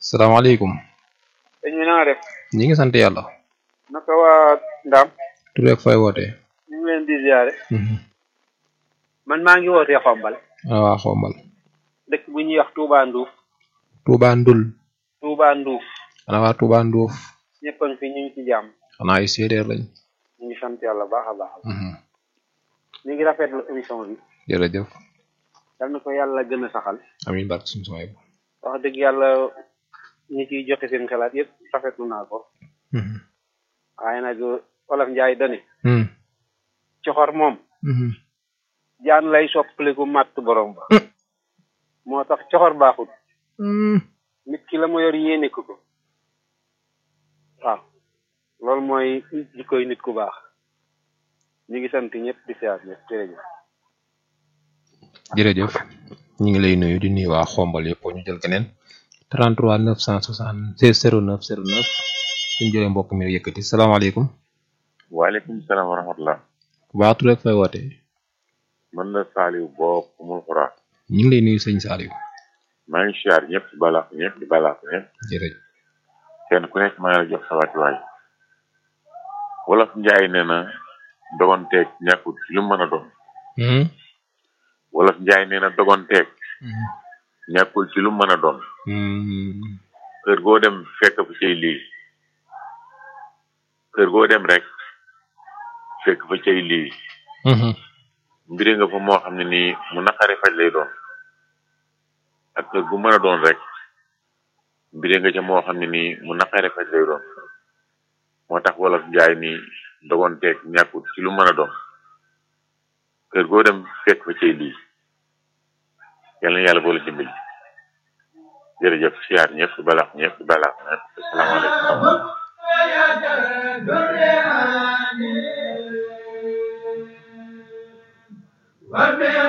salaamaaleykum. dañu naa def ñi ngi sant yàlla. naka waa Ndam tur beeg fay wootee. ñu ngi leen di ziare man maa ngi wootee xombal ah waa xombal. dëkk bu ñuy wax Touba Ndouf Touba Ndul. Touba Ndouf ana waa Touba Nduuf. ñëpp a ngi fi ñu ngi ci jàmm xanaa ay séeréer lañ. ñu ngi sant yàlla baax a baax ñu ngi rafetlu émission bi jërëjëf. yal na ko yàlla gën a saxal amiin barke suñu sama yëpp. wax dëgg yàlla ñi ciy joxe seen xalaat yëpp rafetlu naa ko waaye nag Olof Njaay dani coxor moom jaan lay soppaliku màtt borom ba moo tax coxor baaxut nit ki la mu yor yéene ko ko waaw loolu mooy jikkoy nit ku baax ñu ngi sant ñëpp di siyaar ñëpp jërëjëf jërëjëf ñu ngi lay nuyu di nuyu waa xombal yëpp ñu jël keneen 33 976 09 09 suñu jëlee mbokk mi yëkkati salaamaaleykum. waaleykum salaam wa rahmatullah waa tur beeg fay wootee. man la Saliou boo kumul xuraa ñu ngi lay nuyu sëñ Saliou. maa ngi siyaar ñëpp di balaax ñëpp di balaax ñëpp jërëjëf. kenn ku nekk maa ngi la jox sa wàccuwaay wolof njaay nee na dogonteeg ñàkkut ci lu mën a doon wolof njaay nee na dogonteeg ñàkkul ci lu mën a doon kër goo dem fekk fa cay lii kër goo dem rek fekk fa cay lii mbiri nga fa moo xam ne nii mu naqare faj lay doon ak kër gu mën a doon rek mbiri nga ca moo xam ne nii mu naqare faj lay doon moo tax wolof njaay ni dogonteeg ñàkkut ci lu mën a doon kër goo dem fekk fa cay lii yal na yàlla boole dimbali jërëjëf siyaar ñëpp balaax ñëpp balaax ñëpp asalaamaaleykum